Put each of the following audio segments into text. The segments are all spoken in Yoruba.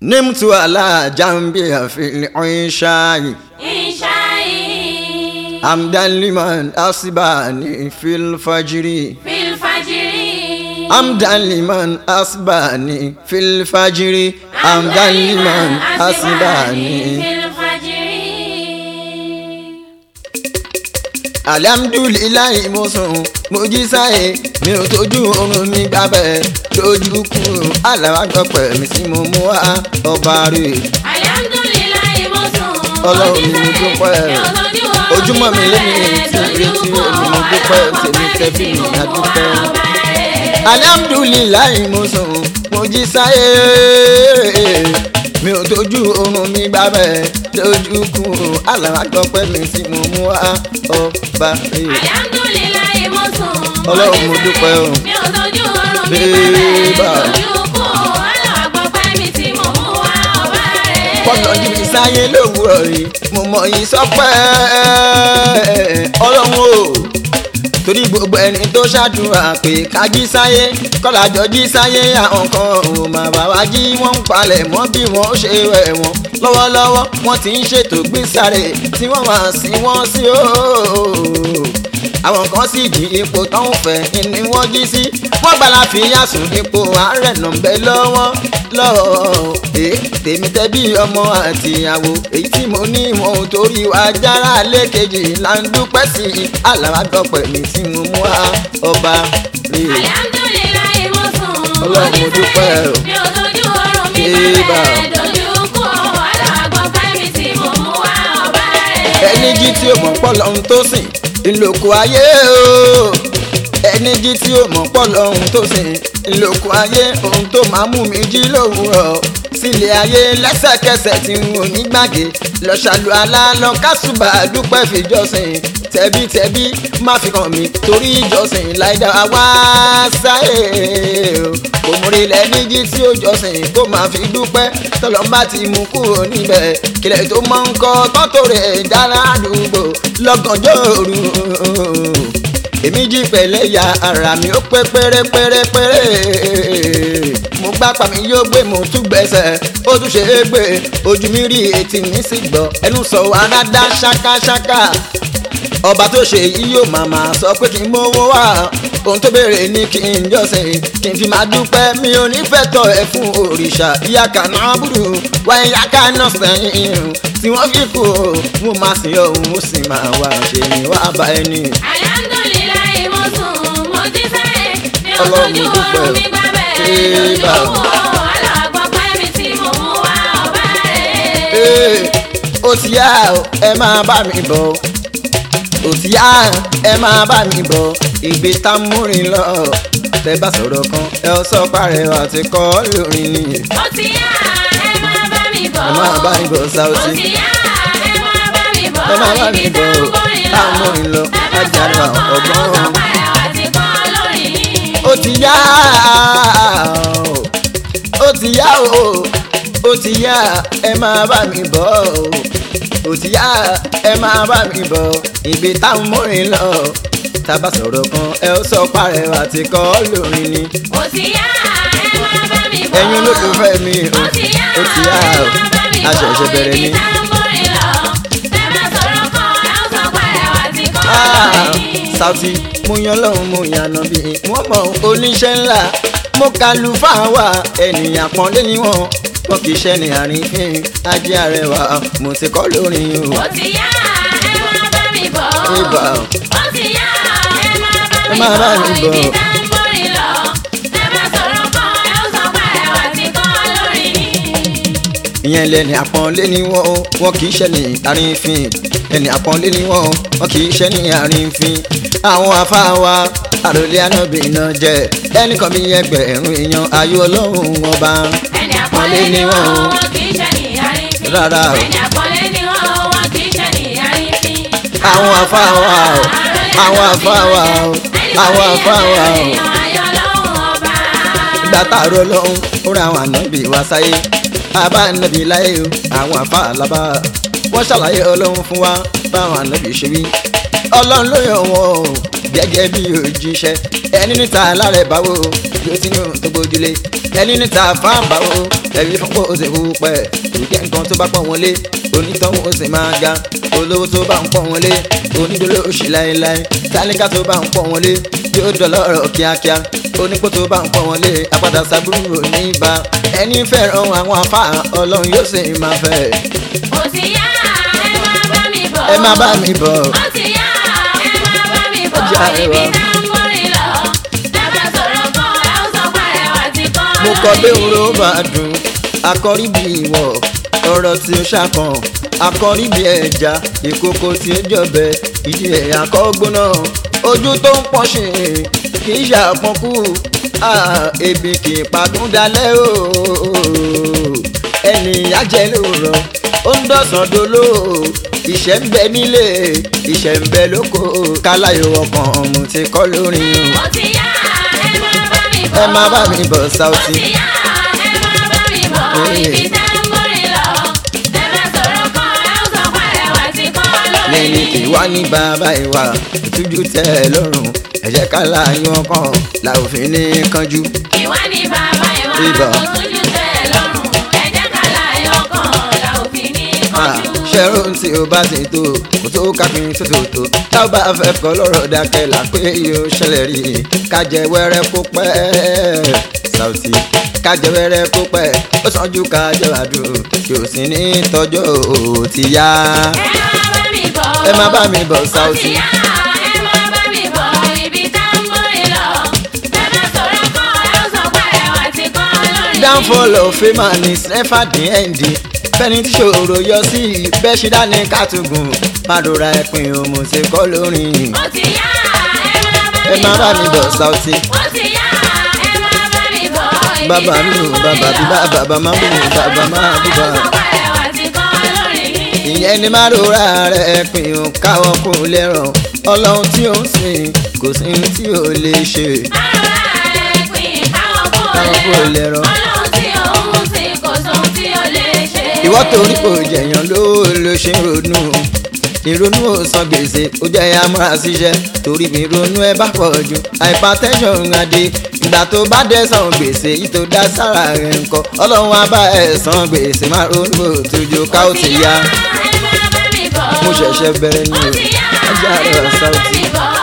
نمت على جنبي في العشاء إنشائي حمدا لمن أصبحني في الفجر في الفجر حمدا لمن أصبحني في الفجر حمدا لمن أصبحني في الفجر alhamdulilayi mo sùn mo jí sáyé mi ò tójú oorun mi gbábẹ́ lójú kù aláwàgbọ́pẹ̀ mi tí mo mú wá ọba rè Alhamdulilayi mo sùn. Ọlọ́run mi dúpẹ́. Ojúmọ́ mi lẹ́yìn tí retí èmi mo dúpẹ́, tèmi tẹ́bí mi á dúpẹ́. alhamdulilayi mo sùn mo jí sáyé mi ò tójú oorun mi gbábẹ́ lójú kù aláwàgbọ́pẹ̀ mi tí mo mú wá ọba rè. Alhamdulilayi mo sùn. Ọlọ́run mo dúpẹ́ o. mi ò tọ́jú oorun mi Bébà. bàbẹ̀ lójú kù aláàgbọ̀ pẹ́ mi tí mo mú wá ọba rẹ̀. kọ́nà jíbi sáyé lówùrọ̀ yìí mo mọ yìí sọpẹ́ ọlọ́run o torí gbogbo ẹni tó ṣàdúrà pé ká jí sáyé kọ́lájọ jí sáyé àwọn kan ò mà bá wa jí wọ́n ń palẹ̀ mọ́ bí wọ́n ó ṣe wẹ̀ wọ́n lọ́wọ́lọ́wọ́ wọ́n ti ń ṣètò gbísàrè tí wọ́n máa sin wọ́n sí o àwọn kan sì jí ipò tó ń fẹ́ ni wọ́n jí sí wọ́n gbala fìyà sùn ipò àárẹ̀ nà ń bẹ lọ́wọ́ lọ́wọ́ èé tèmi tẹ́bí ọmọ àtìyàwó èyí tí mo ní wọn ò torí wa jára lẹ́kẹ̀jì là ń dúpẹ́ sí i alábàgbọ́pẹ̀ mi tí mo mú wá ọba rè Alhamdulilayi mo sùn. Ọlọ́run mo dúpẹ́ o. mi ò tọ́jú oorun mi Bébà. bàbẹ̀ lójú kù aláàgbọ̀ pẹ́ mi tí mo mú wá ọba rẹ̀. ẹni jí tí ó mọ̀ pọ̀ lọ́hún tó sìn ìlòkù ayé o ẹni jí tí ó mọ̀ pọ̀ lọ́hún tó sìn ìlòkù ayé ohun tó máa mú mi jí lówùrọ̀ sílé ayé lẹ́sẹ̀kẹsẹ̀ tí n ò ní gbàgé lọ ṣàlù àlá lọ kásùbà dúpẹ́ fìjọsìn tẹ̀bítẹ̀bí má fi kàn mí torí ìjọsìn láìda wá sáyé o kò múrí lẹ́ni jí tí ó jọsìn kó máa fi dúpẹ́ tọ́lọ́mbà ti mú kúrò níbẹ̀ kílẹ̀ tó máa ń kọ́ tọ́tò rẹ̀ dára àdúgbò lọ́gànjọ́ òru èmi jí pẹ̀lẹ́ ya ara mi ó pé pérépérépéré mo gbá pa mi yóò gbé mo tún gbẹ̀sẹ̀ ó tún ṣe é gbé ojú mi rí etí mi sì gbọ́ ẹnu sọ aládá ṣákáṣáká ọba tó ṣe yìí yóò màmá sọ pé kí n mówó wá ohun tó béèrè ní kí n jọ́sìn kí n fi máa dúpẹ́ mi ò ní fẹ́ tọ̀ ẹ́ fún òrìṣà ìyá kaná búrú wá ìyá kaná sẹ́yìn tí wọ́n fi kú o mo máa sìn ọ́ mo sì máa wá ṣe ni wá bá ẹni. Alhamdulilayi mo sùn mo jí sáyé mi ò Ọlọ́run tọ́jú mo dúpẹ́ oorun o. mi bàbẹ̀ Bébà. lójú kù aláàgbọ̀ pẹ́ mi tí mo mú wá ọba rẹ̀. Ee, ó ti yá o, ẹ máa bá mi bọ̀ ó ti yá ẹ máa bá mi bọ̀ ìgbé tá a múrin lọ tẹ bá sọ̀rọ̀ kan ẹ ọ sọ parẹ́ àti kọ́ lórin ni ó ti yá ẹ máa bá mi bọ̀ ẹ máa bá mi bọ̀ ó Saoty ti yá ẹ máa bá mi bọ̀ ẹ máa bá mi ibi bọ̀ tá a ń múrin lọ tá a múrin lọ ẹ bá ajára sọ̀rọ̀ kan ọgbọ́n. ó sọ parẹ́ àti kọ́ lórí yìí. ó ti yá o, ó ti yá o ó ti yá ẹ máa bá mi bọ̀ o ó ti yá ẹ máa bá mi bọ̀ ìgbé táwọn múrin lọ tábà sọ̀rọ̀ kan ẹ ó sọ parẹ́ àti kọ́ lórin ni ó ti yá ẹ máa bá mi bọ̀ ẹ̀yin olólùfẹ́ mi o ó ti yá ó ti yá o ẹ máa bá mi a ṣẹ̀ṣẹ̀ bọ̀ bẹ̀rẹ̀ ibi ni. tá a ń múrin lọ ẹ bá sọ̀rọ̀ kan ẹ ó sọ parẹ́ àti kọ́ Ah, lórí yìí. Saoty mo yan lọ́hùn mo yànnà bí wọ́n mọ̀ oníṣẹ́ ńlá mo kàlù fáwa ènìyàn pọ́nlé ni wọ́n wọn kì í ṣe ní àrífín ajé arẹwà mo ti kọ́ lórin o. ó ti yá ẹ máa bá mi bọ̀ Ibà. ó ti yá ẹ máa bá Ẹ mi máa bá bọ̀ mi bọ̀. ibi tá a ń múrin lọ ẹ bá sọ̀rọ̀ kan ẹ ó sọ parẹ́ àti kọ́ lórí yìí. ìyẹn lẹni àpọ́nlé ni wọ́n o, wọn kì í ṣe ní àrífín ẹni àpọ́nlé ni wọ́n o, wọn kì í ṣe ní àrífín àwọn afáwa àròlé ànábì náà jẹ ẹnìkan bí ẹgbẹ̀rún èèyàn ayé ọlọ́run ọba ẹni àpọ́nlé ni wọ́n wọ́n kì í ṣe ní àrífín. Rárá o. ẹni àpọ́nlé ni wọ́n wọ́n kì í ṣe ní àrífín. àwọn afáwa o àwọn afáwa o àwọn afáwa o. ayọ̀ lọ́hùn ọba. ìgbà táàrọ̀ lọ́hún ó ra àwọn ànábì wá sáyé àbá ànábì láyé o àwọn àfa àlábà wọ́n ṣàlàyé ọlọ́run fún wa báwọn ànábì ṣe wí ọlọ́run ló yàn wọ́n o gẹ́gẹ́ bí òjíṣẹ́ ẹni níta alárẹ̀ báwo ló ti ní tó gbójúlé ẹni níta fáàbà o ẹbí fún kó o sì hu pẹ́ ìjẹ́ nǹkan tó bá pọ̀ wọn lé onítọ̀hún ó sì máa ga olówó tó bá ń pọ̀ wọn lé onídóló òṣì láéláé tálíkà tó bá ń pọ̀ wọn lé yóò dọ̀lọ́rọ̀ kíákíá onípò tó bá ń pọ̀ wọn lé apádà sábúrú oníbà ẹni fẹ́ràn àwọn afá ọlọ́run yóò sì máa fẹ́ Ó ti yá, ẹ máa bá mi bọ̀. ẹ má bá mi bọ̀ Ó ti yá, ẹ máa bá mi bọ̀. Ọjà Ibi ẹwà. tá ń mórí lọ. Dábàá sọ̀rọ̀ kan, ẹ ó sọ pé ẹwà ti kọ́ mo kọ lórí. bí oró bá dùn akọrí bí ìwọ ọ̀rọ̀ tí ó ṣàkàn akọrí bí ẹja ìkòkò tí ó jọbẹ ìdí ẹ̀ àkọ́gbóná ojú tó ń pọ̀ ṣe kì í ṣàpọ̀nkú ah, ebi kì í pagún dalẹ̀ o ẹni ajẹ́ lóòrọ̀ ó ń dọ̀sán dolo ìṣẹ́ ń bẹ nílé ìṣẹ́ ń bẹ lóko káláyò ọkàn ọ̀mù ti kọ́ lórí o Ó ti yá, ẹ máa bá mi bọ̀. ẹ má bá mi bọ̀ Ó Saoty. ti yá, ẹ máa bá mi bọ̀. Ibi tá ń mórí lọ. Dábàá sọ̀rọ̀ kan, ẹ ó sọ pé ẹwà ti kọ́ lórí. lẹ́ni ìwà ní bàbá ìwà ìtújú tẹ́ ẹ lọ́rùn ẹ jẹ́ ká láàyò ọkàn la ò fi ní kánjú. Ìwà ni bàbá ìwà, Ibà. kò tújú tẹ́ ẹ lọ́rùn. Ẹ jẹ́ ká láyọ̀ kan, la ò fi ní Ah, kánjú. ṣẹ́rù tí o bá ti tó kò tó kápín tó tó tó tá ò bá fẹ́ kọ́ lọ́rọ̀ dákẹ́ là pé yóò ṣẹlẹ̀ rí i kájẹ wẹ́rẹ́ kó pẹ́ Saoty kájẹ wẹ́rẹ́ kó pẹ́ ó sàn ju kájẹ wàdùn kí o sì ní tọ́jọ́ ò ti yá. Ẹ máa bá mi bọ̀. ẹ má bá mi bọ̀ Ó ti Saoty. yá, ẹ máa bá mi bọ̀. Ibi tá ń mórí lọ. Dábàá sọ̀rọ̀ kan, ẹ ó sọ pé ẹwà ti kọ́ lórí. downfall of fame is never the end fẹ́ni tí ṣòro yọ sí bẹ́ẹ̀ ṣe dání kàtúgùn pàdóra ẹ̀pìn òmù ti kọ́ lórin Ó ti yá, ẹ má bá mi bọ̀ Saoty Ó ti yá, ẹ máa bá mi bọ̀. Ibi bàbá tá mi ń ò mórí bàbá bí lọ. bá bàbá má mú bàbá má bí bá Ẹ ó sọ pé ẹwà ti kọ́ lórí. ìyẹn ni má rora rẹ̀ ẹ̀pìn ò káwọ́ kó lẹ́rọ̀ ọlọ́run tí ó ń sìn kò sí ní tí ò lè ṣe káwọ́ kó lẹ́rọ̀ ìwọ torí kò jẹ̀yàn ló ló ṣe ń ronú ìrònú ò san gbèsè ó jẹ́ ya múra síṣẹ́ torí mi ronú ẹ bá pọ̀ jù hypertension adé ìgbà tó bá dẹ̀ san gbèsè yìí tó dá sára rẹ̀ ńkọ́ ọlọ́run á bá ẹ̀ san gbèsè má ronú òtújú ká ó ti yá mo ṣẹ̀ṣẹ̀ bẹ̀rẹ̀ ní o ọjà rẹ̀ Saoty.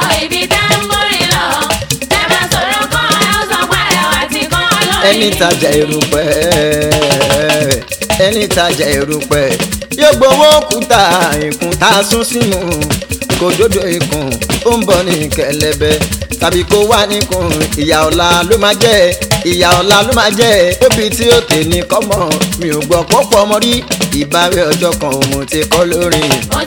ẹni tajà erùpẹ̀ ẹni tajà erùpẹ̀ yóò gbowó òkúta ìkùn tá a sún sínú kò dódò ikùn ó ń bọ̀ ní kẹlẹ́bẹ̀ tàbí kó wà níkùn ìyà ọ̀la ló máa jẹ́ ìyà ọ̀la ló máa jẹ́ óbí tí ó tè ní kọ́mọ mi ò gbọ́ pọ́pọ́ ọmọ rí ìbáwí ọjọ́ kan òun ti kọ́ lórí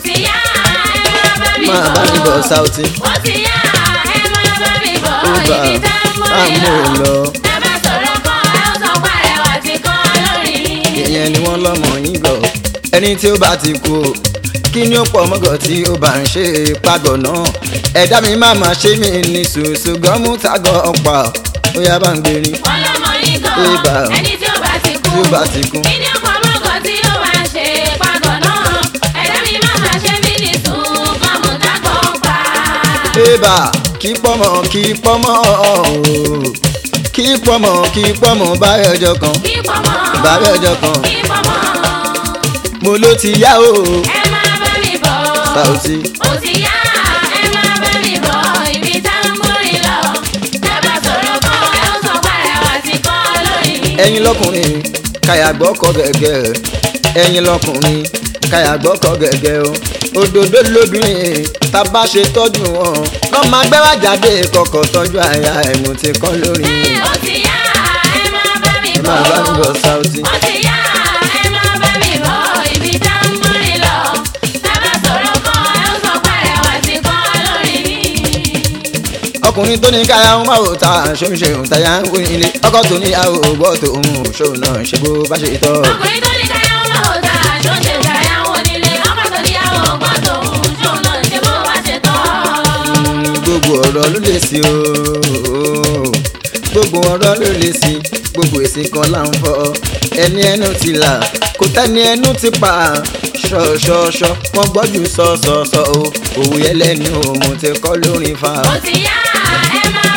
máa bá mi bọ̀ Saoty Ó ti yá, ẹ máa bá mi bọ̀. ó bá Ibi tá ń mú a mi mú lọ. un lọ. Dábàá sọ̀rọ̀ kan, ẹ ó sọ pé ẹwà ti kọ́ lórí. ìyẹn ni wọ́n lọ́mọ yín gbọ́ ẹni tí ó bá ti kú o kí ni ó pọ̀ mọ́gọ̀ tí ó bá ń ṣe pàgọ́ náà ẹ̀dá mi má máa ṣe mí ní ṣùṣù gọ́mú tàgọ́ ọ̀pá ó yá bá ń gbé ni Wọ́n lọ́mọ yín Ibà. gan. Ẹni tí ó bá ti kú. tí ó bá ti kú. Kí ni ọkọ̀ mọ́gàn tí ó máa ń ṣe pàgọ́ náà? Ẹ̀dá mi máa máa ṣe mí ní sùn, kọ́mù dákọ̀ pa. ébà kí pọ́mọ kí pọ́mọ ooo kí pọ́mọ kí pọ́mọ báyọ̀ ọjọ́ kan Kí pọ́mọ. báyọ̀ ọjọ́ kan Kí pọ́mọ. mo ló ti yá o Ẹ máa bá mi bọ̀. Saoty Ó ti yá, ẹ máa bá mi bọ̀. Ibi tá ń múrin lọ. Dábàá sọ̀rọ̀ kan, ẹ ó sọ pé ẹwà ti kọ́ lórí. ẹ̀yin lọ́kùnrin káyà gbọ́kọ̀ gẹ́gẹ́ ẹ̀yin lọ́kùnrin káyà gbọ́kọ̀ gẹ́gẹ́ o òdòdó lóbìnrin tá a bá ṣe tọ́jú wọn lọ́ máa gbẹ́wà jáde kọ̀kọ̀ tọ́jú àyà ẹ̀mú ti kọ́ lórí Ó ti yá, ẹ máa bá mi ẹ bọ̀. máa bá mi bọ̀ Saoty. Ó ti yá, ẹ máa bá mi bọ̀. Ibi tá ń múrin lọ. Dábàá sọ̀rọ̀ kan, ẹ ó sọ pé ẹwà ti kọ́ lórí. ọkùnrin tó ní káyà ń máa wò ta ṣóun ṣe òun táyà ń wí ilé ọkọ tó ní àwọn ògbọ́ tó ń ṣòun náà ṣe bó bá ṣe tọ́ Ọkùnrin tó ní káyà ń máa wò ta, ṣó ṣe ṣàyà ń wò nílé. Ọkọ tó ní àwọn ọgbọ́n tòun, ṣóun náà ṣe bó bá ṣe tọ́. gbogbo ọ̀rọ̀ ló lè sí o gbogbo ọ̀rọ̀ ló lè sí gbogbo èsì kan là ń fọ ẹni ẹnu ti là kò tẹ́ni ẹnu ti pa ṣọ̀ṣọ̀ṣọ̀ wọ́n gbọ́dọ̀ sọ̀sọ̀sọ̀ o òwú yẹn lẹ́nu òmù ti kọ́ lórin fa Ó ti yá, ẹ máa bá mi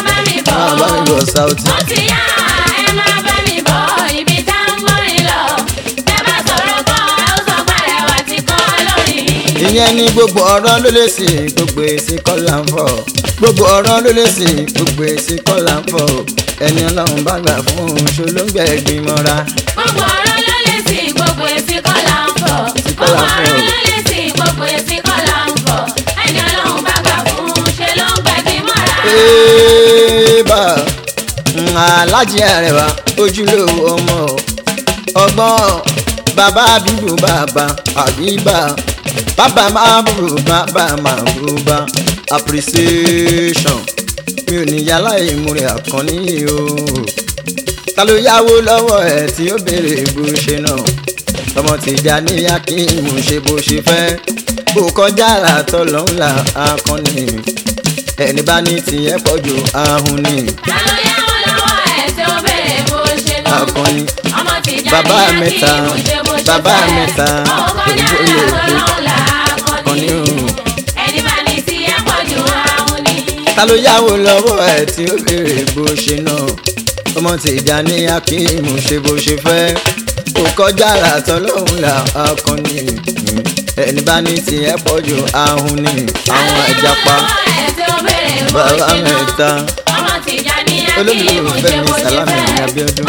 bọ̀. máa bá mi bọ̀ sáùtì. Ó ti yá ẹ máa bá mi bọ̀ ibi tá ń gbórin lọ. Tẹ́ bá sọ̀rọ̀ kan, ẹ ó sọ pàrẹ̀ wá ti kọ́ lórí. ìyẹn ní gbogbo ọ̀rọ̀ ló lè sí gbogbo èsì kọ́là ń fọ̀ gbogbo ọ̀rọ̀ ló lè sí gbogbo èsì kọ́là ń fọ̀ ẹni ọlọ́run bá gbà fún un ṣó ló ń gbẹ gbìmọ̀ra. Gbogbo ọ̀rọ̀ ló lè sí gbogbo èsì kọ́ là ń fọ̀. Gbogbo là ń fọ̀. ọ̀rọ̀ ló lè sí gbogbo èsì kọ́ là ń fọ̀. Ẹni ọlọ́run bá gbà fún un ṣe ló ń gbẹ̀bí mọ́ra. Ébà alájí àrẹwà ojúlówó ọmọ ọgbọ́n bàbá bíbù bàbá àbíbà bàbá máa bùrù bàbá máa bùrù bá appreciation mi ò ní yálà ìmúre àkànní o ta ló yáwó lọ́wọ́ ẹ̀ tí ó béèrè bó ṣe náà ọmọ tìjà ní akíyìmù ṣe bó ṣe fẹ́ bó kọjá àtọ́ lọ́nla akọni ẹni bá ní tiẹ̀ pọ̀ ju ahun ni Ta ló yáwó lọ́wọ́ ẹ̀ tí ó béèrè bó ṣe náà? akọni Ọmọ tìjà Bàbá ní mẹ́ta, Akíìmù ṣe bó ṣe bàbá fẹ́. mẹ́ta, Ọkọ̀ kọjá òyìnbó lè làtọ̀ kú. lọ́hùn là Akọni akọni. o. Ẹni bá ní tí ẹ pọ̀ jù ahun ni. ta ló yáwó lọ́wọ́ ẹ̀ tí ó béèrè bó ṣe náà ọmọ tìjà ní akíyìmù ṣe bó ṣe fẹ́ bó kọjá àtọ́ lọ́nla akọni ẹni bá ní tiẹ̀ pọ̀ ju ahun ni àwọn ìjàpá bàbá mẹ́ta. Olólùfẹ́ mi Sàlámì ní Abíọ́dún.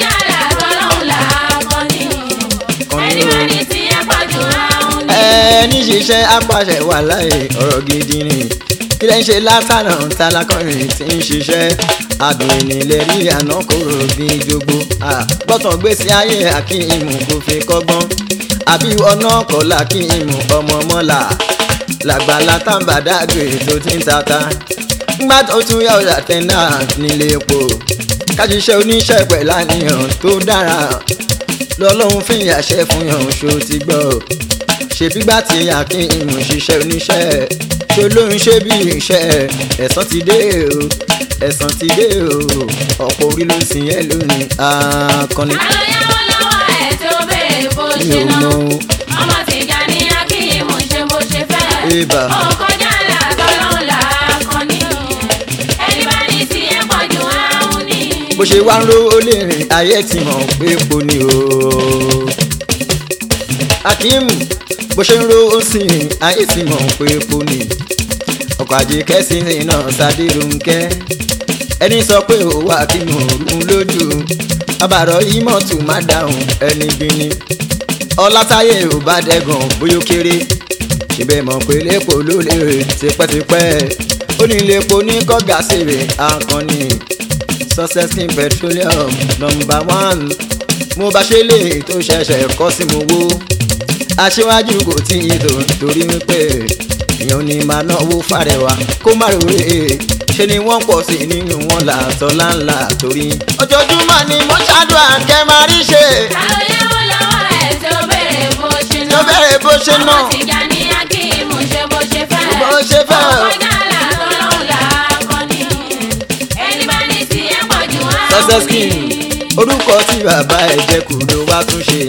ẹni ṣiṣẹ́ apàṣẹ wà láyé ọ̀rọ̀ gidi ni kí lẹ́ ń ṣe látànà tálákọ̀rin tí ń ṣiṣẹ́ adùn ìnílẹ̀ rí àná kòrò bí jogbo gbọ́tàn gbèsè ayé akíyìmù kò fi kọ́gbọ́n àbí ọ̀nà kọ́lá akíyìmù ọmọ mọ́là làgbàlá tàǹbàdàgbè tó ti ń tata ńgbà tó tún yà ọ̀dà tẹ́ńdà nílé epo kájíṣẹ́ oníṣẹ́ pẹ̀lú àníyàn tó dára lọ́lọ́run fi àṣẹ fún yàn ṣó ti gbọ́ ṣèbígbà tí akínyìn ṣiṣẹ́ oníṣẹ́ ṣó ló ń ṣe bí iṣẹ́ ẹ̀san ti dé o ẹ̀san ti dé o ọ̀pọ̀ orí ló ń sìn ẹ́ lónìí akọni mi ò mọ Ọmọ tìjà ní Akíyìmù ṣe bó ṣe fẹ́. Ébà. Ọkọjá làtọ́lọ́hún làákọ́ni. Ẹni bá ní tí ẹ pọ̀ jù áhùn ni. bó ṣe wá ń rówó lè rìn ayé ti mọ̀ pé po ni o. akeem bó ṣe ń rówó sí i ayé ti mọ̀ pé po ni. ọkọ̀ ajé kẹ́sìn náà Ṣadérónkẹ́ ẹni sọ pé òwò akímù òrùn lójú abàrọ̀ ìmọ̀tù má dáhùn ẹni bí ni. ọlátayé ò bá dẹ́gàn bóyá ó kéré ṣebẹ̀ mọ̀ pé lépo ló lè rè tipẹ́tipẹ́ ó ní lépo ní kọ́gà sèrè akọni success king petroleum number one mo bá ṣe lè tó ṣẹ̀ṣẹ̀ kọ́ sí mo wó aṣíwájú kò tí ì tó torí wípé èèyàn ní máa náwó fàrẹwà kó má ròrè ṣe ni wọ́n pọ̀ sí nínú wọn làtọ̀ láńlá torí. ojoojúmọ́ ni mo ṣàdúrà kẹ́ máa rí ṣe Ta ló yáwó lọ́wọ́ ẹ̀ tí ó béèrè bó ṣe tó náà? bẹ̀rẹ̀ bó ṣe náà Ọmọ tìjà ní Akíyìmù ṣe bó ṣe fẹ́. bó ṣe fẹ́ o. Ọkọjá làtọ́lọ́hún làákọ́ni. Ẹni bá ní tí ẹ pọ̀ jù áhùn success ni. king orúkọ tí bàbá ẹ̀ jẹ́ kù ló wá tún ṣe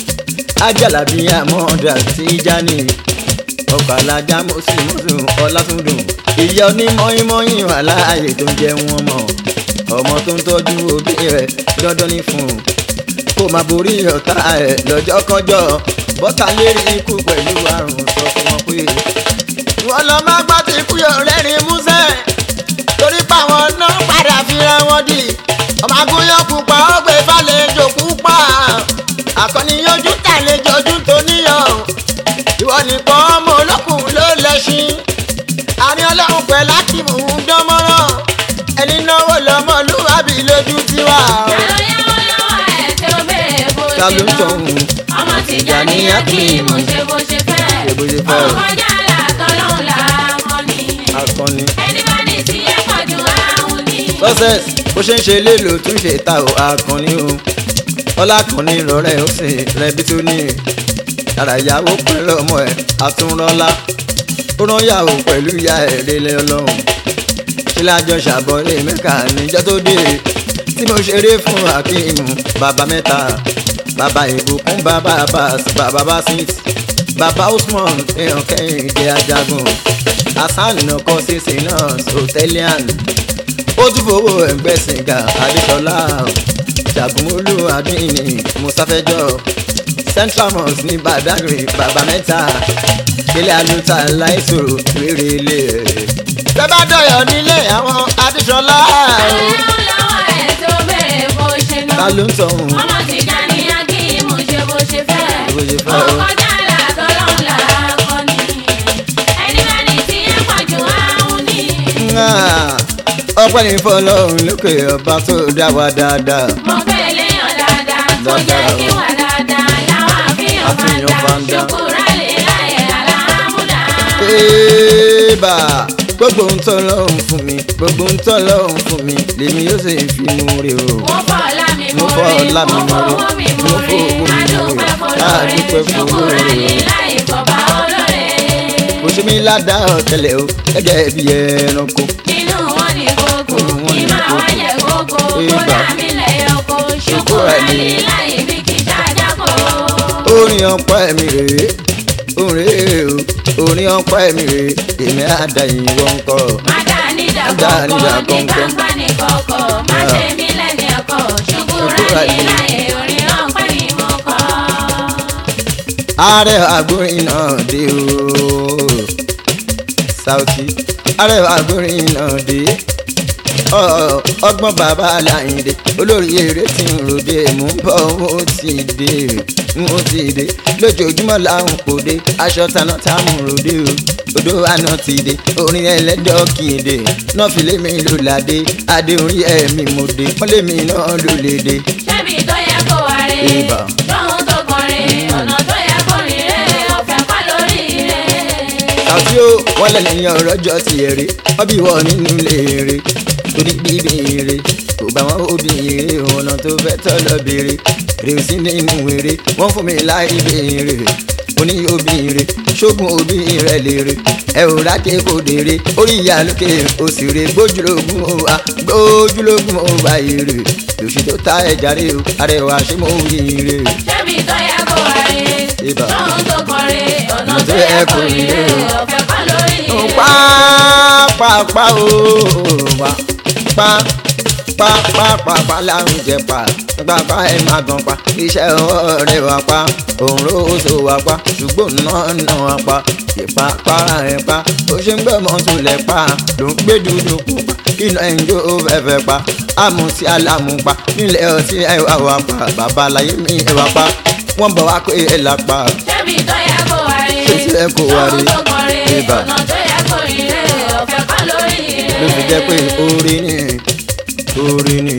ajalabi amọ̀dà tí jani ọkọ̀ alájà mọ́sùmọ́sù ọlátúndùn ìyá onímọ̀ọ́yìnmọ́yìn wà láàyè tó ń jẹ wọn mọ̀ ọmọ tó ń tọ́jú òbí rẹ̀ dandan ní fún un kó máa borí ọ̀tá ẹ̀ lọ́jọ́ kọjọ́ bọ́tà lérí ikú pẹ̀lú àrùn sọ fún wọn pé wọ́n lọ má gbọ́ ti kú yọ̀ rẹ́rìn músẹ́ torí páwọn náà padà fira wọn di ọmọ agúnyán pupa ó gbé fàlejò pupa àkànní yọjú tàlejò ojú tó níyàn ìwọ nìkan ọmọ olókùn ló lẹ́sìn àárín ọlọ́run pẹ̀lú akíìmù ń dán mọ́rán ẹni náwó lọ́mọlúwàbí lójú tiwa. Ta ló yáwó lọ́wọ́ ẹ̀ tí ó béèrè bó ta ṣe ló ń náà? tọ̀hún Ọmọ tìjà ní Akíyìmù ṣe bó ṣe fẹ́. Ṣe bó ṣe fẹ́ o. Ọkọjá làtọ́lọ́hún làákọ́ni. akọni. Ẹni bá ní tí ẹ pọ̀ jù áhùn ni. success bó ṣe ń ṣe lélo tún ṣe ta ò akọni o ọlákùnrin rọrẹ ó sì rẹbi tó ní yàrá ìyàwó pẹ̀lú ọmọ ẹ̀ àtúnrọ́lá ó rán yàwó pẹ̀lú ìyá ẹ̀ rẹlẹ̀ ọlọ́run ṣe lájọ ṣàbọ̀lé mẹ́ka níjọ́ tó dé tí mo ṣeré fún akíìmù bàbá mẹ́ta bàbá ìbùkún bàbá abbas bàbá basit bàbá usman èèyàn kẹ́hìndé ajagun hasan nọkọ sísè náà sotelian ó tún fowó ẹgbẹ́ sìgá adéṣọlá jagunmólú adínní musafẹjọ central mosque ní badagry bàbá mẹ́ta ilé aluta láìsòrò rere ilé rẹ̀. bẹ́ẹ̀ dọ̀yọ̀ nílé àwọn adéṣọlá Àlẹ́ lọ́wọ́ ẹ̀ tó bẹ̀rẹ̀ bó ṣe ná. ta ló ń tọ̀hún. Ọmọ ti já ní Akíyìmù ṣe bó ṣe fẹ́. Bó ṣe fẹ́ o. Ọkọ̀ dára tọ́lọ́run là á kọ́ ni. Ẹni bá ní tí ẹ pọ̀ jù áhùn ni. ọpẹ́ ní fọlọ́run lókè ọba tó dá wa dáadáa. Mo fẹ́ léèyàn dáadáa, tó jẹ́ Dáadáa o. kí wà dáadáa. Láwọn àfihàn Àfihàn bá bá ń dá. dá. Ṣùkúrà lè láyé àlàámúdá. Ébà gbogbo ń tọ́ lọ́hùn fún mi gbogbo ń tọ́ lọ́hùn fún mi lèmi yóò sì fi mú rí o. Mo fọ́ ọlá mi Mo mo fọ́ rí, ọlá mi mo mo rí, fowó mi mo mo rí. fowó mi mo rí. Adúpẹ́ fọlọ́run, Adúpẹ́ fún ṣùkúrà olóore. lè láyé bọ̀bá olóore. kò ṣe mí ládàá ọ̀tẹlẹ̀ o gẹ́gẹ́ bí ẹranko. Inú wọn ní kókó, Inú wọn ní ìmọ̀ kókó. àwọn yẹ kókó, Ìgbà. kódà mi lẹ̀ ọkọ̀, ṣùkúrà lè láyé bí kì í ṣàjákò. orin ọpẹ́ mi rèé orin rèé o orin ọpẹ́ mi rèé èmi àdá ìwọ ń kọ. Má dá níjà Má dá níjà kọ̀ọ̀kan, ní kọ̀ọ̀kan. gbangba ní kọ̀kọ̀, má Ah. ṣe mí lẹ́ni ọkọ̀, ṣùkúrà Ṣùkúrà lè lè. láyé orin ọpẹ́ ni mo kọ́. ààrẹ àgbórin náà dé o Saoty ààrẹ àgbórin náà dé Ọ- ọgbọ́n bàbá Láyìndé olórí eré tí ń ròde mú bọ́ ó ti dé ó ti dé lójoojúmọ́ làwọn kò dé aṣọ taná táwọn ròde o odò àná ti dé orin ẹlẹ́dọ̀ kì í dé náà fi lémi ló ládé adé orí ẹ̀mí mo dé wọ́n lémi náà ló lè dé. Ṣébi tó yẹ kó wá rè é, Ìbà. lóhun tó kọrin, ọ̀nà tó yẹ kó rìn rè é, ọ̀fẹ́ kọ́ lórí rè é. àti ó wọn lẹ lẹ́yìn ọ̀rọ̀ jọ ti èrè wọn bí wọn nínú léèrè torí bíbí èrè kò bá wọn òbí èrè ọ̀nà tó fẹ́ tọ́ lọ béèrè èrè ò sí nínú èrè wọ́n fún mi láì béèrè oní òbí èrè ṣógun òbí rẹ̀ lèrè ẹ ò rákè kò dèrè orí ìyá lókè òsèré gbójúlógún òwà gbójúlógún òwà èrè lòṣì tó ta ẹja rè o arẹwà ṣé mo rí rè Ṣébi tó yẹ kó wá rè é, Ìbà. lóhun tó kọrin, ọ̀nà tó yẹ kó rìn rè é, ọ̀fẹ́ kọ́ lórí rè é. pápápá o wá pa pápápápá láwùn jẹ pa pápá ẹ má gan pa iṣẹ́ ọwọ́ rẹ wá pa òun ló so wá pa ṣùgbọ́n náà náà wá pa ìpapára ẹ pa ó ṣe ń gbé mọ́tò lẹ̀ pa ló ń gbé dúdú pupa iná ẹ̀ńjọ́ fẹ́fẹ́ pa àmùtí alámùpa nílẹ̀ ọtí ẹ wá wá pa bàbá láyé mi ẹ wá pa wọ́n bọ̀ wá pé ẹ là pa Ṣébi tó yẹ kó wá rè é, Ṣé tí ẹ kó wá rè é? lóhun tó kọrin, Ìbà. ọ̀nà tó yẹ kó rìn rè é, ọ̀fẹ́ kọ́ lórí rè é. ló fi jẹ́ pé orí ni orí ni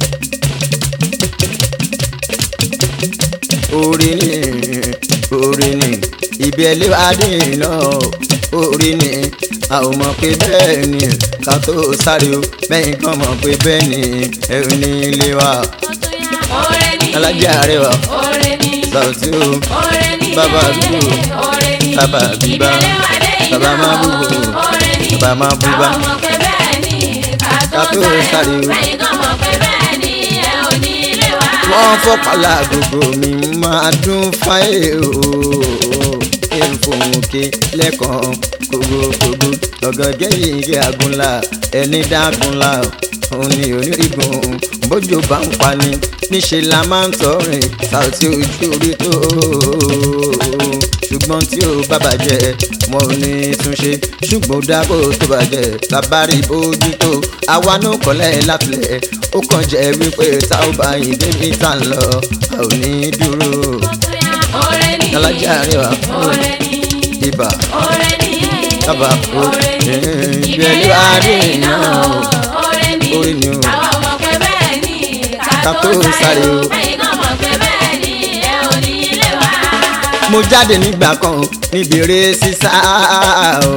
orí ni orí ni ibi ẹlẹ́wàdì náà orí ni a ò mọ̀ pé bẹ́ẹ̀ ni ká tó sáré o bẹ́ẹ̀ kan mọ̀ pé bẹ́ẹ̀ ni ẹ̀rù ní ilé wa Oore ni, alájà rẹwà oore ni, Saoty o oore ni, Bàbá àdúgbò. oore ni, Bàbá bíbá. ìbẹ̀lẹ̀wádé Bàbá iná, máa búbo. oore ni, Bàbá máa búbá. àwọn mọ̀ pé bẹ́ẹ̀ ni, ká tó Ká tó sáré sáré o, o. bẹ́ẹ̀ kan mọ̀ pé bẹ́ẹ̀ ni, ẹ ò ní ilé wa. wọ́n fọ́pàlà gbogbo mi máa dún fáyé o èèfòmùkè lẹ́kàn kògbòkògbò ọ̀gọ̀gẹ́ yìí kí agunla ẹni dágunla òun ni onírìgùn bójú bá ń pani níṣẹ́ la máa ń tọrin Saoty ojú orí tó ṣùgbọ́n tí ó bá bàjẹ́ wọn ò ní túnṣe ṣùgbọ́n dábò tó bàjẹ́ lábárí bójútó àwa náà kọ́lẹ̀ látìlẹ̀ ó kàn jẹ́ wípé tá ò bá yín débi tá ń lọ a ò ní dúró Oore ni, alájà rẹwà oore ni, ibà oore ni, Bàbá, oore ni, eh, ìbẹ̀lẹ̀wádé iná, oore ni, Oore ni o. àwọn mọ̀ pé bẹ́ẹ̀ ni, ká Ká tó tó sáré sáré o, o. bẹ́ẹ̀ kan mọ̀ pé bẹ́ẹ̀ ni, ẹ ò ní ilé wa. mo jáde nígbà kan níbi eré sísá o.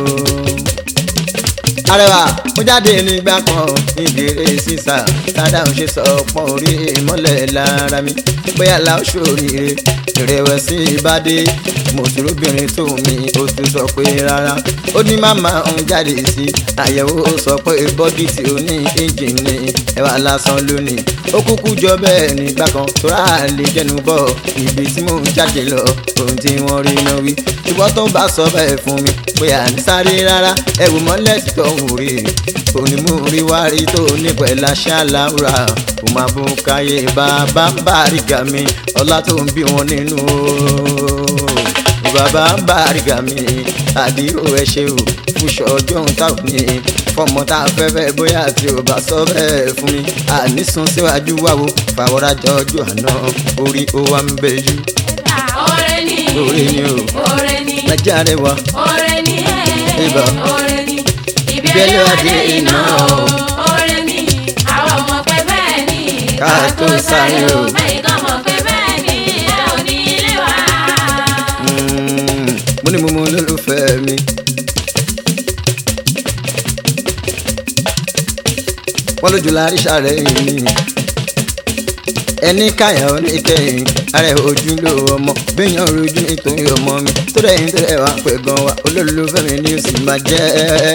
arẹwà mo jáde nígbà kan níbi eré sísá tádà ń ṣe sọ pọ́n orí ìmọ́lẹ̀ lára mi bóyá la ó ṣòríire ìrẹ̀wẹ̀sì ìbádé mo dúró obìnrin tó mi ó tún sọ pé rárá ó ní màmá ń jáde sí àyẹ̀wò sọ pé bọ́dì tí ó ní ẹ́ńjìnì ẹwà lásán lónìí ó kúkú jọ bẹ́ẹ̀ nígbà kan tó rà lè jẹnu bọ̀ ibi tí mò ń jáde lọ ohun tí wọ́n rí náà wí ṣùgbọ́n tó bá sọ bẹ́ẹ̀ fún mi pé à ń sáré rárá ẹ̀wù mọ́lẹ̀ tí tó ń rí onímúríwárí tó nípẹ̀lá ṣáláúra kò máa bú káyé bàbá bàrígà mi ọlá tó ń bí wọn nínú o bàbá bàrígà mi àdìrò ẹ ṣe o fúnṣọ ọjọ́ ń tà ní fọmọ tá a fẹ́ fẹ́ bóyá tí o bá sọ bẹ́ẹ̀ fún mi ànísùn síwájú wáwo fàwọ́rájà ọjọ́ àná orí ó wá ń bẹ yú Oore ni. Oore ni o. Oore ni. ẹjẹ́ rẹwà Oore ni. Ibà. Oore ni. Ibi Bẹ́lẹ̀ ẹlẹ́wà adé dé iná iná o. o. Oore ni. Àwọn ọmọ pé bẹ́ẹ̀ ni. Ká tó sáré o. Bẹ́ẹ̀ kan mọ̀ pé bẹ́ẹ̀ ni. Ẹ ò ní ilé wa. Mm, mo ní mo mọ olólùfẹ́ mi. wọ́n lójú lárí sàrẹ́ yìí ni ẹni káyà ó ní kẹ́yìn ara ẹ̀ ojú ló ọmọ béèyàn rojú nítorí ọmọ mi tó dẹ̀yìn tó dẹ̀ wá pẹ̀ gan wa olólùfẹ́ mi ni ó sì máa jẹ́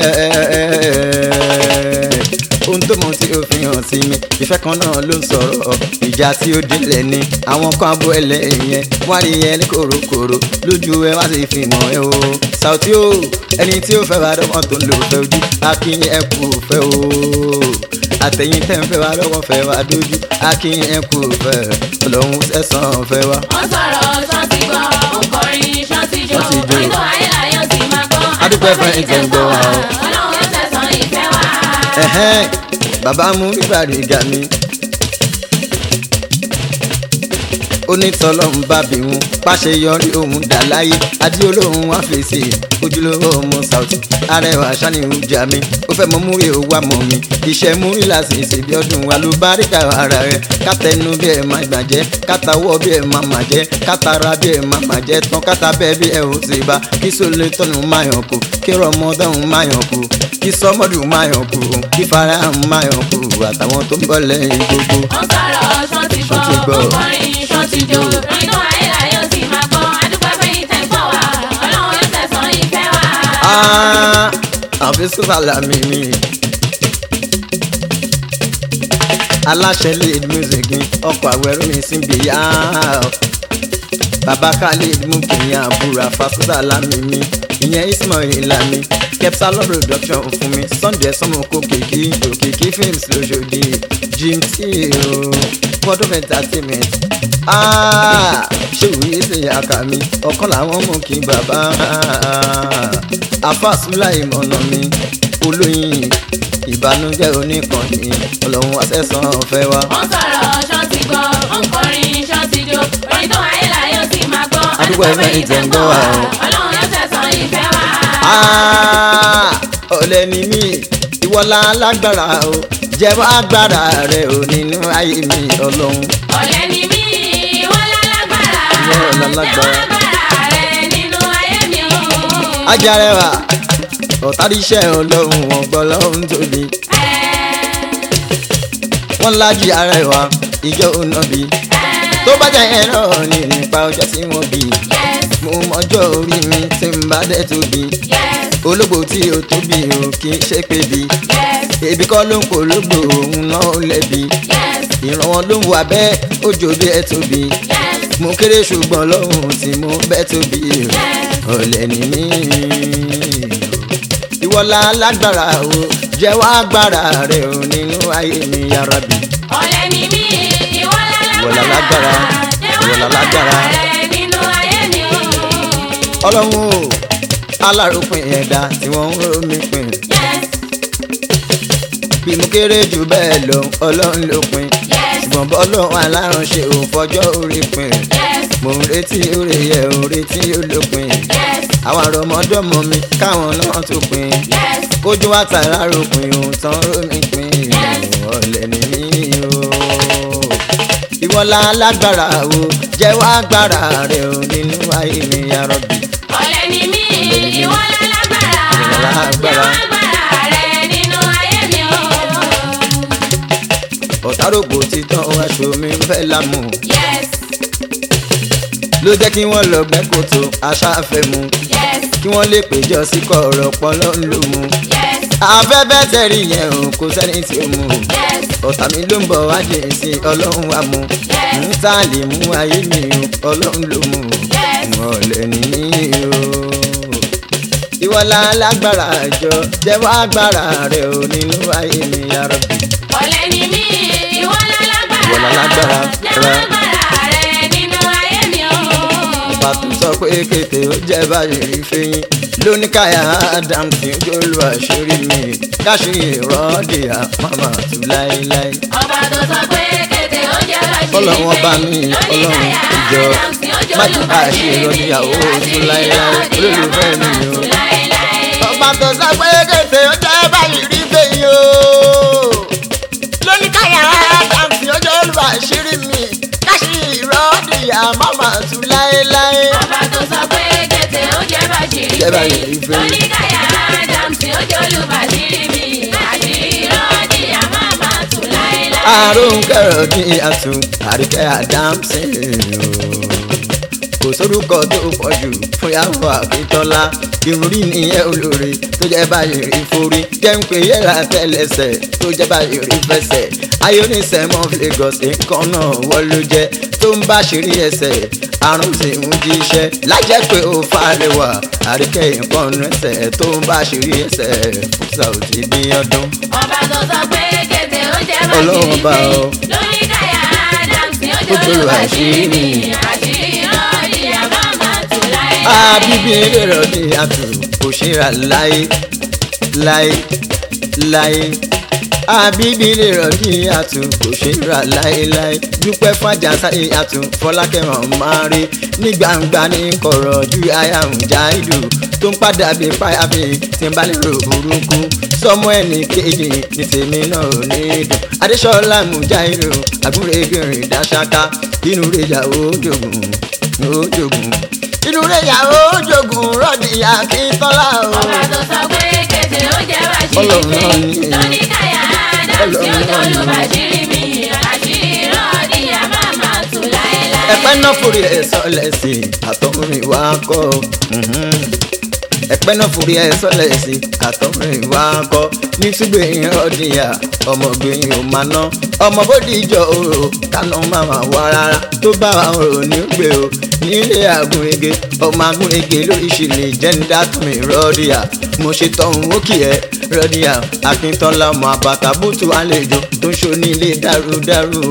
ohun tó mọ tí ó fi hàn sí mi ìfẹ́ kan náà ló ń sọ̀rọ̀ ìjà tí ó délẹ̀ ni àwọn kan abọ́ ẹlẹ́yìn yẹn wọ́n á rí yẹn ní kòrókòró lójú ẹ wá sí fi mọ̀ ẹ o Saoty o ẹni tí ó fẹ́ wá dọ́gbọ́n tó ń lò fẹ́ ojú akínyìn ẹ kú fẹ́ o àtẹ̀yìn tẹ́ ń fẹ́ wá lọ́wọ́ fẹ́ wá dójú akínyìn ẹ kú fẹ́ ọlọ́run sẹ́sàn fẹ́ wá. Wọ́n sọ̀rọ̀ ṣọ́ọ̀tì gbọ́. Ó kọrin ṣọ́ọ̀tì jó. Ṣọ́ọ̀tì jó. Orin tó ayé láyọ̀ sì máa gbọ́. Adúpẹ́ fún ẹ̀yin tẹ́ ń gbọ́ wa o. Ọlọ́run yóò tẹ̀sán ìfẹ́ wa. ẹ̀hẹ́n bàbá mú nígbàdí ìgà mi. onítọ̀lọ́hún bá bí wọn pàṣẹ yọrí òun dà láyé adé olóhùn wá fèsì ojúlówó ọmọ Saoty arẹwà sani ìjà mi ó fẹ́ mọ múrí owó àmọ́ mi iṣẹ́ múrí làṣìṣe bí ọdún wa ló bá rí ká ara rẹ̀ kátẹnu bí ẹ máa gbàjẹ́ kátàwọ́ bí ẹ máa mà jẹ́ kátara bí ẹ máa mà jẹ́ tán kátà bẹ́ẹ̀ bí ẹ ò sì bá kí sólè tọ́nu máa yàn kú kí rọmọdọ́hún máa yàn kú kí sọmọdún máa yàn kú kí farahàn máa yàn kú àtàwọn tó ń bọ̀ lẹ́yìn gbogbo. Wọ́n sọ̀rọ̀ ṣọ́ọ̀tì Ṣọ́ọ̀tì gbọ́. gbọ́. Ó kọrin ṣọ́ọ̀tì jó. Orin tó ayé láyọ̀ sì máa gbọ́. Adúpẹ́ fún ẹ̀yin tẹ́ ń gbọ́ wa. Ọlọ́run yóò tẹ̀sán ìfẹ́ wa. Ah, àfi sùfàlà mi ni. aláṣẹ lead music ni ọkọ̀ àwẹ̀rù mi sì ń bì yá. bàbá khalid mú kìnyín àbúrò àfàsúsà lámì mi ìyẹn ismail lami kepsalon production fún mi sunday sọmọ kó kìkì òkìkí films lóṣòdì jim t o fọdún entertainment Ah, ṣé òye ṣe àkà mi ọ̀kan làwọn mú kí bàbá afásúlà ìmọ̀nà mi olóyin ìbànújẹ́ oníkànnì ọlọ́run àṣẹ̀sán ọ̀fẹ́ wa. Wọ́n sọ̀rọ̀ ṣọ́ọ̀tì gbọ́. Ó kọrin ṣọ́ọ̀tì jó. Orin tó ayé láyọ̀ sì máa gbọ́. Adúpẹ́ fún ẹ̀yin tẹ́ ń gbọ́ wa o. Ọlọ́run yóò tẹ̀sán ìfẹ́ wa. Ah, ọ̀lẹ ni mí ìwọlá alágbára o jẹ́wọ́ agbára rẹ ò nínú ayé mi ọlọ́run. Ọ̀lẹ ni mí, ìwọ lálágbára. Ìwọ lálágbára. Jẹ́wọ́ agbára rẹ nínú ayé mi o. ajarẹwà ọ̀tàdíṣẹ́ ọlọ́run ọ̀gbọ́n lọ́run tóbi wọ́n lájí arẹwà ìjọ ònàbí tó bá jẹ́ yẹn náà ní nípa ọjọ́ tí wọ́n bí mo mọjọ́ orí mi tí n bá dẹ̀ tóbi ológbò tí o tóbi o kì í ṣe pé bí ebi kọ́ ló ń pológbò òun náà ó lẹ́bi ìrànwọ́ ló ń wà bẹ́ẹ̀ ó jò bí ẹ tóbi mo kéré ṣùgbọ́n lọ́hùn tí mo bẹ́ tóbi ọ̀lẹ ni mí ìwọ́lá lágbára o jẹ́wọ́ agbára rẹ o nínú ayé mi ya Rabbi. Ọ̀lẹ ni mí, ìwọ Ìwọ lálágbára, lálágbára. ìwọ Jẹ́wọ́ lálágbára. agbára rẹ nínú ayé mi o. ọlọ́run o alárùpin ẹ̀dá tí wọ́n ń rò mí pin Yes, bí mo kéré jù bẹ́ẹ̀ lọ ọlọ́run ló pin yes, ṣùgbọ́n bọ́lọ́run aláránṣẹ́ ò fọjọ́ orí pin yes, mo ń retí orí yẹ ò retí olópin yes, àwọn àrọmọdọ́mọ mi káwọn náà tó pin yes. kójú àtàrà ròpin òun tán rómi pin ọ̀lẹ ni mí o ìwọ́lá alágbára o jẹ́wọ́ agbára rẹ o nínú ayé mi ya Rabbi. Ọ̀lẹ ni mí, ìwọ lálágbára. Lálágbára. Jẹ́wọ́ agbára rẹ nínú ayé mi o. ọ̀tárògbò títàn aṣọ mi ń fẹ́ lámù Yes, ló jẹ́ kí wọ́n lọ gbẹ́ kòtò aṣáfẹ́ mu yes, kí wọ́n lè péjọ sí kọ̀ọ̀rọ̀ ọpọlọ ń lò mu. yes, afẹ́fẹ́ tẹ̀rí yẹn o kò sẹ́ni tí ó mu yes, ọ̀tá mi ló ń bọ̀ wá jẹ́ sí ọlọ́run wa mu ń tà lè mú ayé mi o ọlọ́run ló mu yes. ọ̀lẹ ní o. ìwọlá lágbára àjọ jẹ́wọ́ agbára rẹ̀ ò nínú ayé mi yàrá bí. ọ̀lẹ ni mí ìwọ lálágbára Ìwọ lálágbára, jẹ́wọ́ rẹ. agbára rẹ nínú ayé mi o. ọba tó sọ pé kété ó jẹ́ báyìí rí fẹ́yìn lóníkàyà Adam tí ó jólú àṣírí mi káṣírí ìrọ́dì àmàmà tù láéláé. ọba tó sọ pé kété ó jẹ́ bàṣírí Ọlọ́run ọba mi, Ọlọ́run ìjọ, má tún bá a ṣe ìrọ̀dìyàwó ojú láéláé, olólùfẹ́ mi o. ọba tó sọ pé kété ó jẹ́ báyìí rí fẹ́yìn o lóníkàyà Adam tí ó jólú àṣírí mi káṣírí ìrọ́dì àmàmà tù láéláé. ọba tó sọ pé kété ó jẹ́ bàṣírí Jẹ́ bàṣírí mi fẹ́. lóníkàyà Adam tí ó jẹ́ olùbàṣírí mi àṣírí rọ́ọ̀dì àmọ́ àmọ́ tù láéláé. àrùn kẹrọ ní àtún àríkẹ́ àdámsì kò sórúkọ tó pọ̀ jù fún yàwó àkítọ́lá ìrúrí nìyẹn olórí tó jẹ́ báyìí rí forí jẹ́ ń pè yẹ́ra tẹ́lẹsẹ̀ tó jẹ́ báyìí rí fẹsẹ̀ ayọ́nìsẹ́mọ́ Lagos nǹkan náà wọ́n ló jẹ́ tó ń bá ṣeré ẹsẹ̀ àrùn sì ń jíṣẹ́ lájẹ́ pé ó fàrẹwà àríkẹ́ nǹkan ẹsẹ̀ tó ń bá ṣeré ẹsẹ̀ fún Saoty bí ọdún. ọba tó sọ pé kété ó jẹ́ Ọlọ́run bàṣírí bá mi ọ. lóníkàyà Adam tí ó Ó jẹ́ jẹ́ olùbàṣírí mi olùbàṣírí. àṣírí rọ́ọ̀dì àmọ́ àmọ́ tù láéláé. àbíbí lèrò ní àtù kò ṣe ra láyé láyé láyé àbíbí lèrò ní àtù kò ṣe ra láyé láyé dúpẹ́ fàjà sáyé àtù fọlákẹ́hàn máa rí ní gbangba ní kọ̀rọ̀ ju aya ń já ìlú tó ń padà bí páyà bí tí ń bá lè rò burúkú sọmọ ẹnì kejì ní tèmi náà ò ní dùn adéṣọlá mùjáìrò àgúnrẹ́gbẹ̀rìn dáṣáká inú rẹ̀ yàwó jògùn ó jògùn inú rẹ̀ yàwó jògùn rọ́ọ̀dì akíntọ́lá o. ọba tó sọ pé kété ó jẹ́ bàṣírí Ọlọ́run mi náà ni. lóníkàyà Adam tí ó Ọlọ́run jẹ́ náà ni. olùbàṣírí mi àṣírí rọ́ọ̀dì àmọ́ àmọ́ tù láéláé. ẹ̀pẹ́ náà forí ẹ̀ sọ́lẹ̀ sí i àtọ́rin wa kọ́ mhm. ẹ̀pẹ́ náà forí ẹ̀ sọ́lẹ̀ sí i àtọ́rin wa kọ́ ní túgbẹ̀yìn ọ̀dìyà ọmọgbẹ̀yìn ò máa ná ọmọ bódì ìjọ òrò kánú màmá wá rárá tó bá wa òrò ní gbé o nílé àgúnrege ọmọ àgúnrege lóríṣìírí jẹ́ńdá tún rọ́ọ̀dìyà mo ṣe tọ̀hún ó kì ẹ́ rọ́ọ̀dìyà akíntọ́lá ọmọ àbàtà bùtù àlejò tó ń ṣo nílé dárúdárú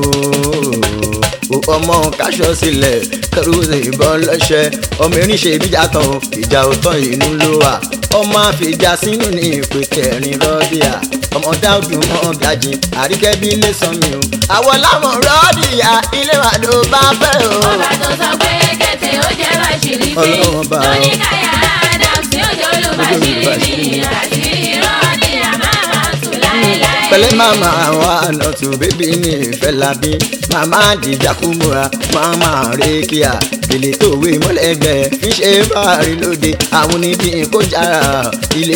o ọmọ kaṣọ sílẹ̀ kẹrùsì ìbọn lọ́ṣẹ́ ọmọ erin ìbíjà tán o, ìjà òtán inú ló wà ọmọ àfìjà sínú ní ìpè kẹrin rọ́bìà ọmọ dáúdù mọ́ gàjì àríkẹ́ bí ilé sàn mí o. àwọn láwọn rọ́bìà ilé wa ló bá fẹ́ o. ọba tó sọ pé kété ó jẹ́ bàṣírí mi Ọlọ́run bá ọ. lóníkàyà Adam tí ó jẹ́ olùbàṣírí mi àṣírí rọ́ọ̀dì àmọ́ àmọ́ tù láéláé. pẹ̀lẹ́ màmá wa nọtù bébí ní ìfẹ́ labí màmá àdìjà kúmúra màmá rékìá èlé tòwé mọ́lẹ́gbẹ́ fi ṣe báàrí lóde àwọn oníbí kó jára ilé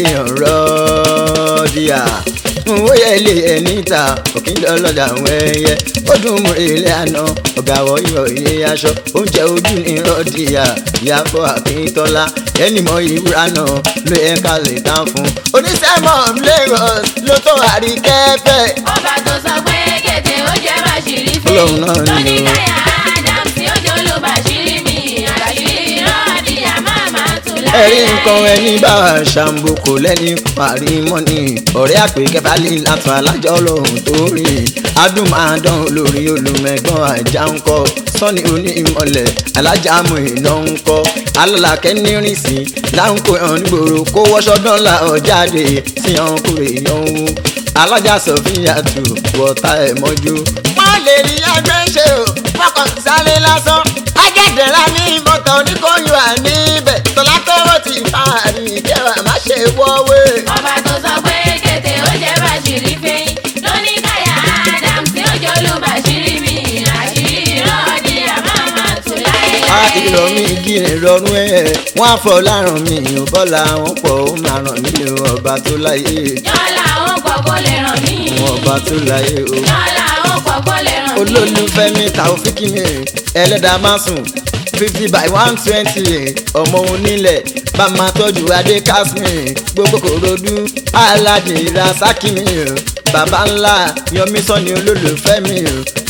ọ̀rọ̀ díà ó yẹ ilé ẹ níta òkín lọ́lọ́dà àwọn ẹyẹ ó dùn mú ilé àná ọ̀gá wọ ìwọ̀ ilé aṣọ oúnjẹ ojú ní rọ́dìyà ìyàbọ̀ àkíntọ́lá ẹni mọ ìwúra náà ló yẹ ká lè tán fún oníṣẹ́mọ̀ Lagos ló tó àríkẹ́fẹ́ ọba tó sọ pé kété ó jẹ́ bàṣírí mi Ọlọ́run náà ni o. lóníkàyà Adam tí ó jẹ́ olùbàṣírí mi àṣírí rọ́ọ̀dì àmọ́ àmọ́ tù ẹ̀rí láéláé. nǹkan ẹni bá wa ṣàǹbù kò lẹ́ni parí mọ́ni ọ̀rẹ́ àpè kẹfà lè látọ̀ alájọ́ lòun tó rìn adùn máa dán olórí olùmẹ̀gbọ́n àjà ń kọ́ sọ́ni oní ìmọ̀lẹ̀ alájàmù iná ń kọ́ alálàkẹ́ nírìn sí láǹkó ẹ̀hún nígboro kó wọ́ṣọ́ dánlà ọ̀jáde sí ọ̀hún kúrè yan wú alájà sọfíà tù wọ́ta ẹ̀ mọ́jú. wọ́n lè rí ẹgbẹ́ ṣe o fọkàn sáré lásán ajẹ́dẹ̀rẹ́ ní bọ́tà oníkóyún àníbẹ̀ tọ́lá tọ́wọ́ ti fàárí ìjẹwà má ṣe wọ́wé. ọba tó sọ pé kété ó jẹ́ bàṣírí fẹ́yìn lóníkàyà Adam tí ó jẹ́ olùbàṣírí mi àṣírí rọ́ọ̀dì àmọ́ àmọ́ tù a láéláé. ìrọ̀ mi igi ìrọ̀rùn ẹ̀ wọ́n á fọ lárùn mi ò bọ́lá wọn pọ̀ ó máa ràn mí o ọba tó láyé yọ́lá àwọn pọ̀ kó lè ràn mí. ọba tó láyé o. yọ́lá àwọn pọ̀ kó lè ràn mí. olólùfẹ́ mi Taofiki mi ẹlẹ́dàá má sùn fifty by one twenty ọmọ onílẹ̀ bá máa tọ́jú adé kásmì gbogbo kòròdú aládì rasaki mi o bàbá ńlá yọmí sọ́ni olólùfẹ́ mi o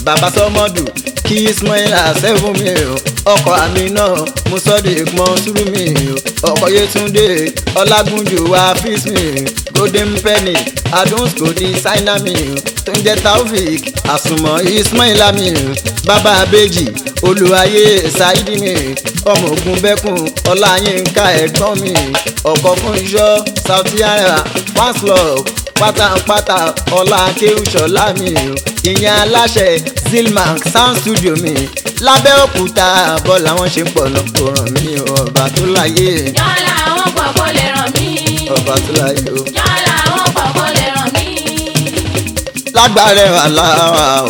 bàbá sọmọdù kí ismaila sẹ́fún mi o ọkọ̀ àmì náà musọ́dì gbọ́n sùúrù mi o ọkọ̀ yétúndé ọlágúnjù wá fíìs mi golden penny adúnṣkò ní sáínà mi o tó ń jẹ́ taofik àsùnmọ̀ ismaila mi o bàbá abéjì olùwàyè ṣáídì mi ọmọ ogun bẹ́kùn ọláyínká ẹ̀gbọ́n mi ọkọ̀ fún iṣọ́ sauti ara fanslove pátápátá ọlá akéwùsọ̀lá mi o ìyẹn aláṣẹ zilmark sound studio mi lábẹ́òkúta bọ́ làwọn ṣe ń pọ̀ lọ́pọ̀ ràn mí o ọba tó láyé yọ́lá àwọn pọ̀ kó lè ràn mí. ọba tó láyé o. yọ́lá àwọn pọ̀ kó lè ràn mí. lágbára wà láwa o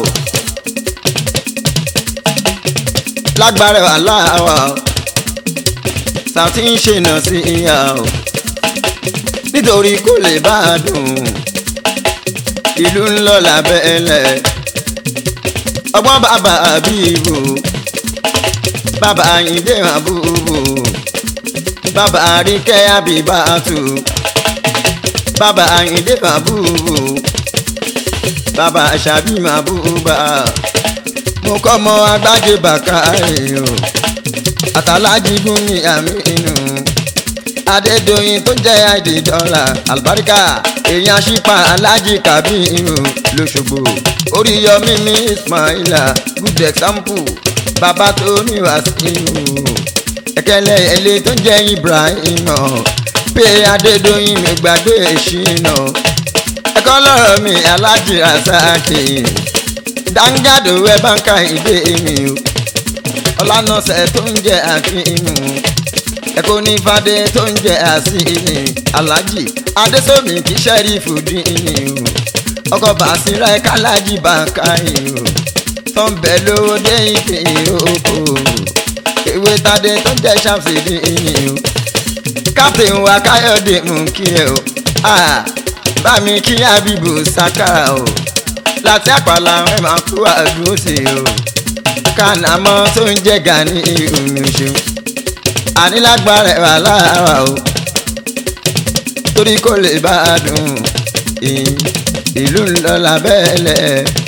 lágbára wà láwa o Saoty ń ṣènà sí ìyá o nítorí kò lè bá a dùn ìlú ń lọ lábẹ́lẹ̀ ọgbọ́n bàbá àbíbò bàbá àyíndé àbúbò bàbá àríkẹ́ àbíbàtú bàbá àyíndé àbúbò bàbá àṣàbí màbúbà mo kọ́ mọ agbájé bàkárì o àtàlájì gún ní àmínú adédọyìn tó jẹ́ àìdè dọ́là àlùbáríkà èèyàn ṣípa alájì kábírù lọ́ṣogbo oríyọmí mi ismaila good example bàbá tó ní wàsíù ẹ̀kẹ́lẹ́ ẹ̀lẹ́ tó jẹ́ ibrahim pé adédọyìn mi gbàgbé ìṣìnà ẹ̀kọ́ lọ́rọ̀ mi alájì rasaki dáńgàdò ẹ̀ bá ń ka ìdè mi o ọlànàṣẹ tó ń jẹ́ àfihàn ẹ̀kọ́ ní fadé tó ń jẹ́ àsìnì alájì adésòmí kì í ṣẹ́rífù dínì o ọkọ̀ bàṣírà ẹ̀ka alájì bàkàì o tó ń bẹ̀ lówó dé ìpè oko ewé tadé tó ń jẹ́ ṣàfì dínì o captain wa káyọ̀dé mú kí ẹ o bá mi kí abibu sakara o láti àpàlà ẹ̀ máa kú àdúró sí o kànámọ́ tó ń jẹ́ gani omi ṣeun ànílágbára ẹ̀ wà lára o torí kò lè bá a dùn ìlú ńlọ lábẹ́lẹ̀